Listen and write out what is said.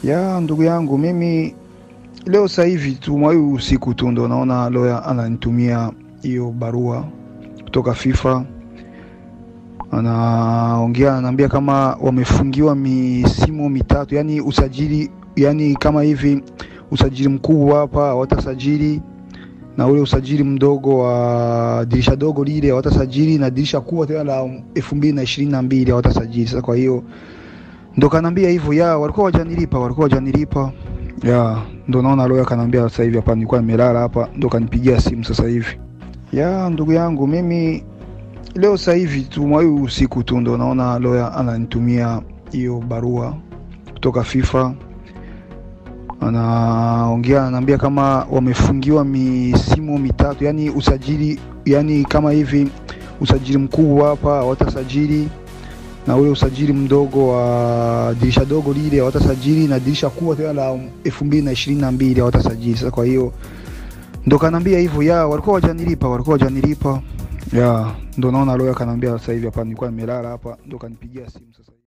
Ya ndugu yangu, mimi leo sasa hivi tu mwa hii usiku tu ndo naona lawyer ananitumia hiyo barua kutoka FIFA, anaongea ananiambia kama wamefungiwa misimu mitatu, yani usajili, yani kama hivi usajili mkubwa hapa hawatasajili na ule usajili mdogo wa dirisha dogo lile hawatasajili na dirisha kubwa tena la elfu mbili na ishirini na mbili hawatasajili. Sasa kwa hiyo ndo kanambia hivyo, ya walikuwa wajanilipa, walikuwa wajanilipa ya ndo naona lawyer kanambia sasa hivi hapa, nilikuwa nimelala hapa, ndo kanipigia simu sasa hivi. Ya ndugu yangu, mimi leo sasa hivi tu mwa hii usiku tu ndo naona lawyer ananitumia hiyo barua kutoka FIFA, anaongea ananiambia kama wamefungiwa misimu mitatu, yani usajili, yani kama hivi usajili mkubwa hapa hawatasajili na ule usajili mdogo wa dirisha dogo lile hawatasajili na dirisha kubwa tena la elfu mbili na ishirini na mbili hawatasajili. Sasa kwa hiyo ndo kanambia hivyo, ya walikuwa wajanilipa, walikuwa wajanilipa, ya ndo naona lawyer kanambia sasa hivi hapa, nilikuwa nimelala hapa, ndo kanipigia simu sasa hivi.